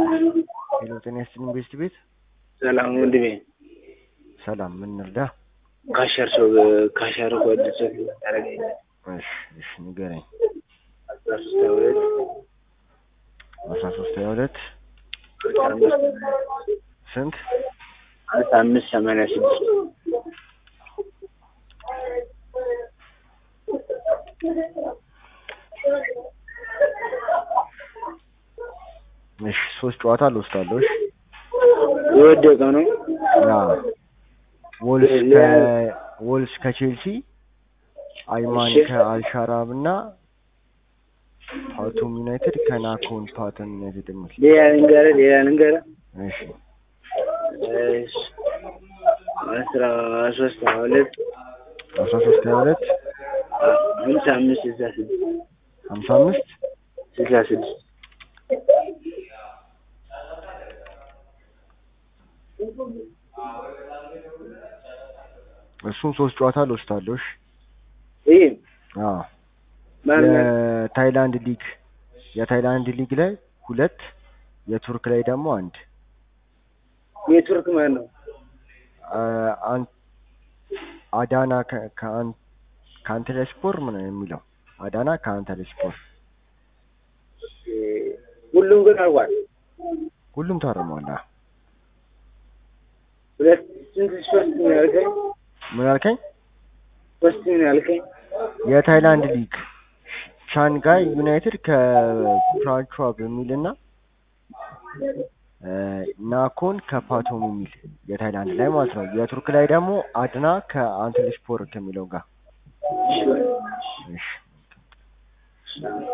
ሄሎ ጤና ይስጥልኝ ቤስት ቤት ሰላም ወንድሜ። ሰላም ምን እንርዳ? ካሸር ሰው ካሸር ኮድ ጽፍ ያደረገኝ እሺ እሺ ንገረኝ። አስራ ሶስት ሃያ ሁለት አስራ ሶስት ሀያ ሁለት አስራ አምስት ስንት አስራ አምስት ሰማንያ ስድስት እሺ ሶስት ጨዋታ ልወስዳለሁ። እሺ የወደቀ ነው። ያ ወልስ ከ ወልስ ከቼልሲ አይማን እሺ። ከአልሻራብ እና ፓቶም ዩናይትድ ከናኮን ፓተም ዩናይትድ የሚል ሌላ ልንገርህ ሌላ ልንገርህ እሺ እሺ አስራ ሶስት ሃያ ሁለት አስራ ሶስት ሀያ ሁለት ሀምሳ አምስት ስልሳ ስድስት ሀምሳ አምስት ስልሳ ስድስት እሱን ሶስት ጨዋታ ልወስዳለሁ። እሺ ይህ አዎ ማን የታይላንድ ሊግ የታይላንድ ሊግ ላይ ሁለት የቱርክ ላይ ደግሞ አንድ የቱርክ ማን ነው? አ- አን- አዳና ከ- ከአን- ከአንተለስፖር ምን የሚለው አዳና ከአንተለስፖር ሁሉም ግን አልቋል። ሁሉም ታርሟል። አዎ። ሁለት ስንት ሶስት ነው ያልከኝ? ምን አልከኝ? ሶስት ነው ያልከኝ? የታይላንድ ሊግ ሻንጋይ ዩናይትድ ከፕራንቿ በሚልና እ ናኮን ከፓቶም የሚል የታይላንድ ላይ ማለት ነው። የቱርክ ላይ ደግሞ አድና ከአንትሊስፖር ከሚለው ጋር እሺ እሺ በል።